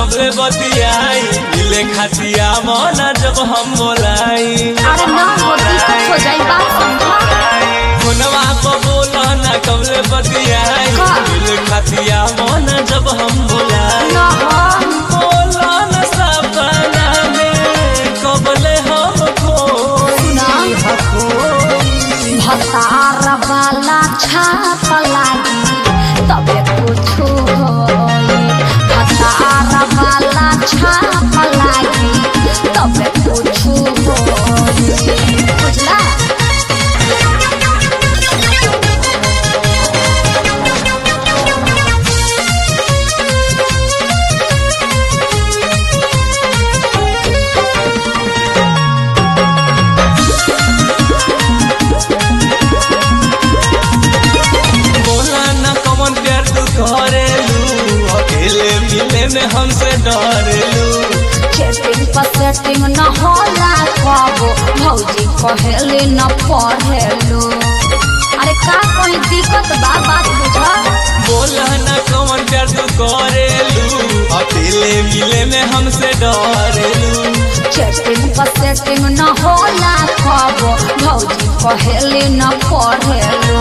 कबले बतियाई मिले खातिया मना जब हम बोलाई अरे ना हो दिक्कत हो जाई बात समझा फोनवा पर बोला ना कबले बतियाई का? मिले खातिया मना जब हम बोलाई ना हो बोला ना सपना में कबले हम खोई सुना। हखोई भतार वाला छाप लागी तबे कुछ होई भतार वाला छाप लागी तबे कुछ होई बुझला बोला ना कमन प्यार तू करेलू अकेले मिले में हमसे डरेलू चेटिंग पर सेटिंग न होला कबो भौजी कहेले न पढ़ेलू अरे का कोई दिक्कत बा बात बुझा बोला ना कमन प्यार तू करेलू अकेले मिले में हमसे डरेलू चेटिंग पर सेटिंग न होला कबो भौजी कहेले न पढ़ेलू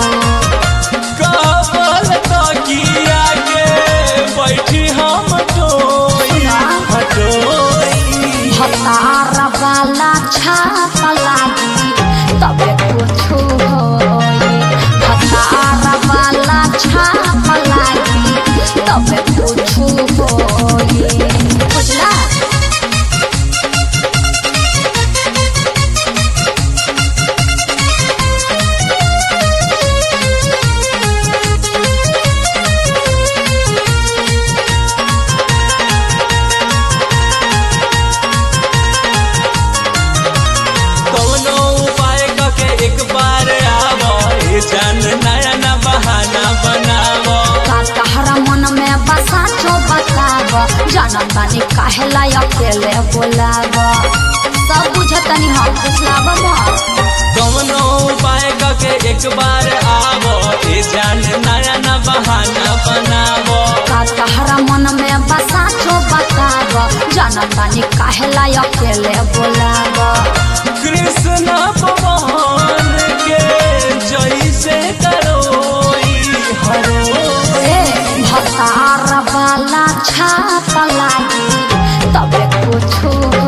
कबल तकिया के बैठी हम टोई हटोई भतार वाला छाप लागी तबे कुछ होई भतार वाला छाप लागी तबे कुछ होई बुझला कौनो उपाय करके एक बार आवो ए जान नया ना बहाना बनावो का तहरा मन में बसा छो बताब जानत बानी काहेला अकेले बोलाब सब बुझतनी हम फुसलाब मत कौनो उपाय करके एक बार आवो ए जान नया ना बहाना बनावो का तहरा मन में बसा छो बताब जानत बानी काहेला अकेले बोलाब कृष्ण भगवान के जैसे करोई हरोई ए भतार वाला छाप लागी तबे कुछ